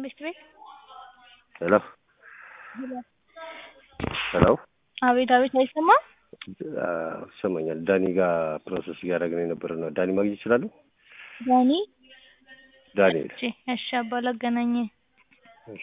ቤት ቤት ሄሎ ሄሎ አቤት አቤት አይሰማም ይሰማኛል። ዳኒ ጋር ፕሮሰስ እያደረግን የነበረ ነው። ዳኒ ማግኘት ይችላሉ? ዳኒ ዳንኤል እሺ እሺ አባ ላገናኝ እሺ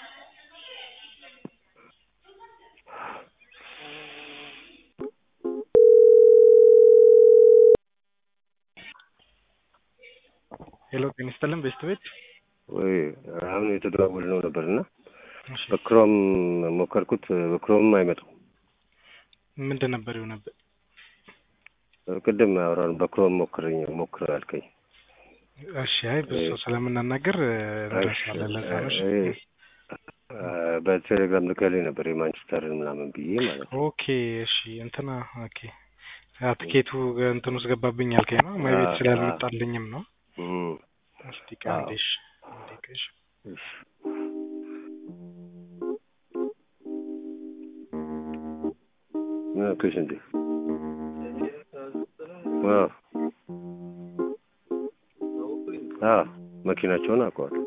ሄሎ ጤና ይስጥልን ቤስት ቤት ወይ አሁን የተደዋወልነው ነበር እና እሺ በክሮም ሞከርኩት። በክሮምም አይመጣም። ምንድን ነበር የሆነብህ? ቅድም አውራን በክሮም ሞክረኝ ሞክር አልከኝ። እሺ አይ ብዙ ሰው ስለምናናገር እንደርሳለን ለዛ ነው። እሺ በቴሌግራም ልከልኝ ነበር የማንቸስተርን ምናምን ብዬ ማለት ነው። ኦኬ እሺ እንትና ኦኬ ያ ትኬቱ እንትን ውስጥ ገባብኝ ያልከኝ ነው። ማይ ቤት ስላልመጣልኝም ነው። እም፣ እስቲ ቆይ አንዴ እሺ አንዴ ቆይ እሺ እሺ። ምን አልከሽ እንዴ? አዎ አዎ መኪናቸውን አውቀዋለሁ።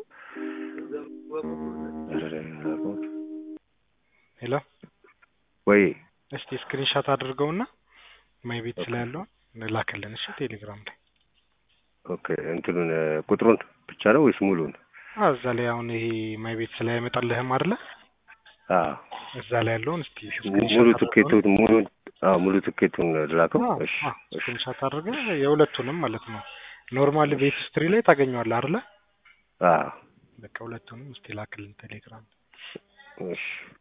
ኧረ አውቀዋለሁ። ሄሎ ወይ እስቲ ስክሪንሻት አድርገውና ማይ ቤት ስላለው ላክልን እሺ ቴሌግራም ላይ ኦኬ እንትኑን ቁጥሩን ብቻ ነው ወይስ ሙሉን? አዎ እዛ ላይ አሁን ይሄ ማይ ቤት ስላ አይመጣልህም አይደለ? አዎ እዛ ላይ ያለውን እስቲ ሙሉ ትኬቱን ሙሉን አዎ ሙሉ ትኬቱን ላከው። እሺ እሺ ስክሪንሻት አድርገህ የሁለቱንም ማለት ነው። ኖርማል ቤት ስትሪ ላይ ታገኘዋለህ አይደለ? አዎ በቃ ሁለቱንም እስቲ ላክልን ቴሌግራም እሺ